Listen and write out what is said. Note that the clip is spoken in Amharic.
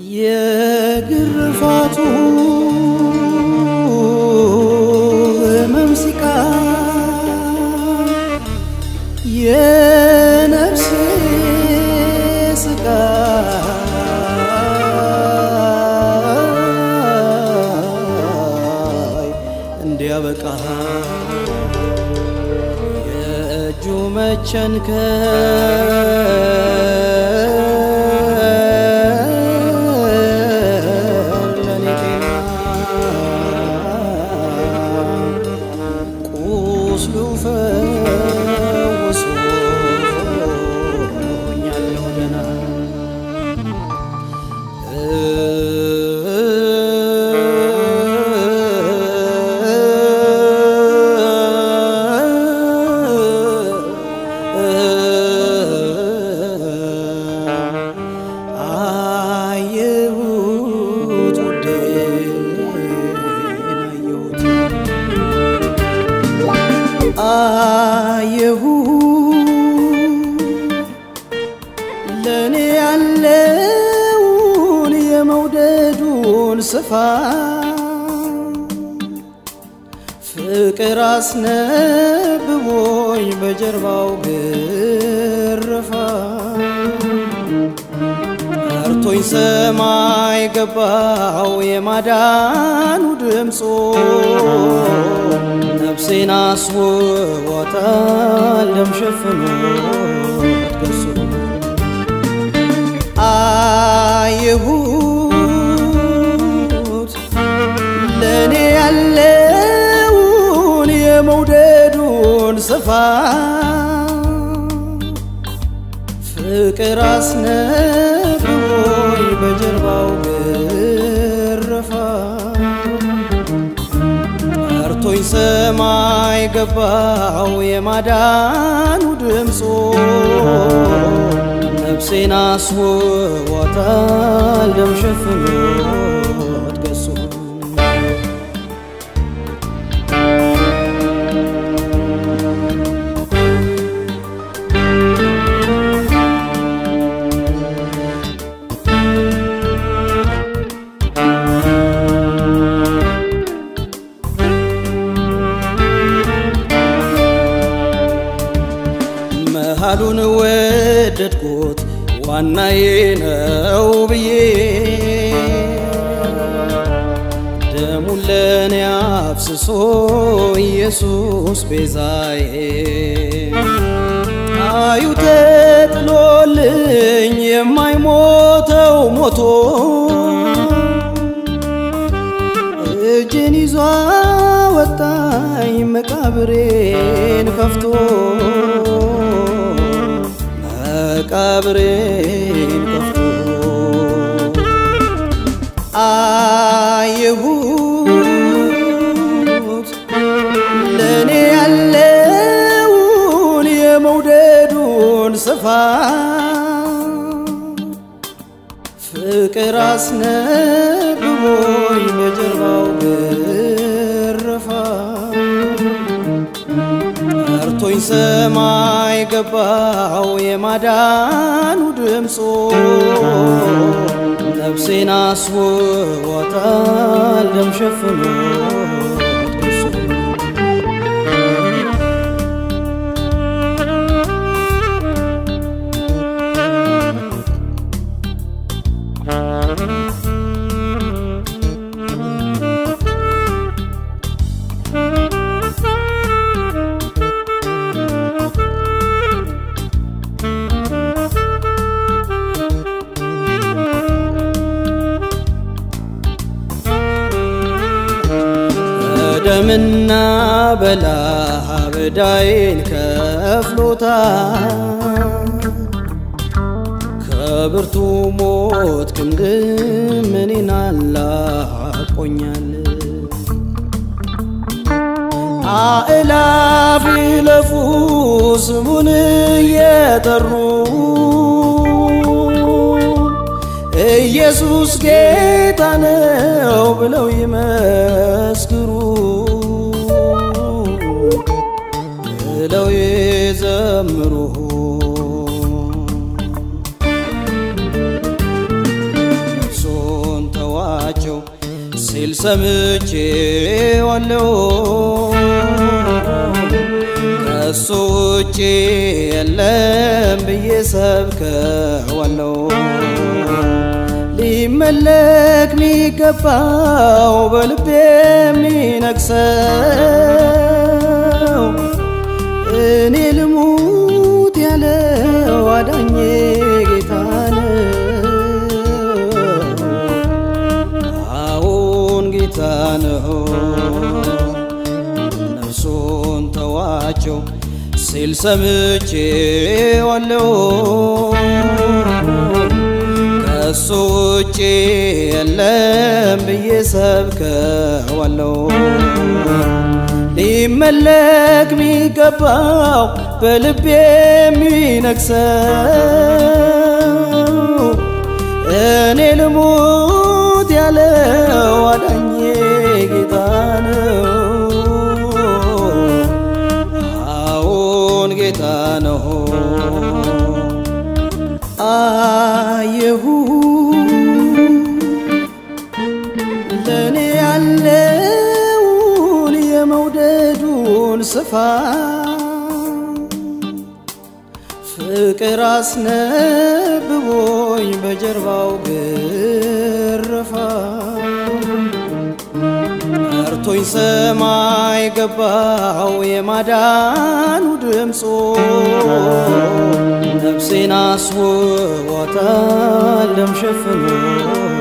የግርፋቱ ህመም ሲቃ የነፍሴ ስቃይ እንዲያበቃ የእጁ መቸንከር ለኔ ጤና ቁስሉ ፈውሶኛለሁ ደህና አየሁት ውዴን አየሁት ለእኔ ያለውን የመውደዱን ስፋት ፍቅር አስነብቦኝ በጀርባው ግርፋ ጠርቶኝ ሰማይ ገባው የማዳኑ ድምፆ ነፍሴን አስውቦታል ደም ሸፍኖት ገጹ አየሁት ለእኔ ያለውን የመውደዱን ስፋት ፍቅር አስነብቦኝ በጀርባው ግርፋ ጠርቶኝ ሰማይ ገባው የማዳኑ ድምፆ ነፍሴን አስውቦታል ደም ሸፍኖት ገጹ መሃሉን ወደድኩት ዋናዬ ነው ብዬ ደሙን ለኔ አፍስሶ ኢየሱስ ቤዛዬ አዩ ተጥሎልኝ የማይሞተው ሞቶ እጅን ይዞ ወጣኝ መቃብሬን ከፍቶ መቃብሬን ከፍቶ አየሁት ለእኔ ያለውን የመውደዱን ስፋት ፍቅር አስነብቦኝ በጀርባው ግርፋ ጠርቶኝ ሰማይ ገባው የማዳኑ ድምፆ ነፍሴን አስውቦታል ደም ሸፍኖት ገጹ በደምና በላህ በዳይን ከፍሎታል ከብርቱ ሞት ክንድም እኔን አላቆኛል አእላፍ ይለፉ ስሙን እየጠሩ ኢየሱስ ጌታ ነው ብለው ይመስክሩ ብለው ይዘምሩ ነፍሶ ሰምቼዋለሁ ከሱ ውጭ የለም ብዬ ሰብከዋለሁ ሊመለክ ሚገባው በልቤ የሚነግሰው እኔ ልሙት ያለው አዳኜ ጌታ ነው። አዎን ጌታ ነው። ነፍሱን ተዋቸው ሲል ሰምቼዋለሁ ከሱ ውጭ የለም ብዬ ሰብከዋለሁ ሊመለክ ሚገባው በልቤ የሚነግሰው እኔ ልሙት ያለው አዳኜ ጌታ ነው። አዎን ጌታ ነው። አየሁ ለእኔ ያለውን የመውደዱን ስፋት ፍቅር አስነብቦኝ በጀርባው ግርፋ ጠርቶኝ ሰማይ ገባው የማዳኑ ድምፆ ነፍሴን አስውቧታል ደም ሸፍኖ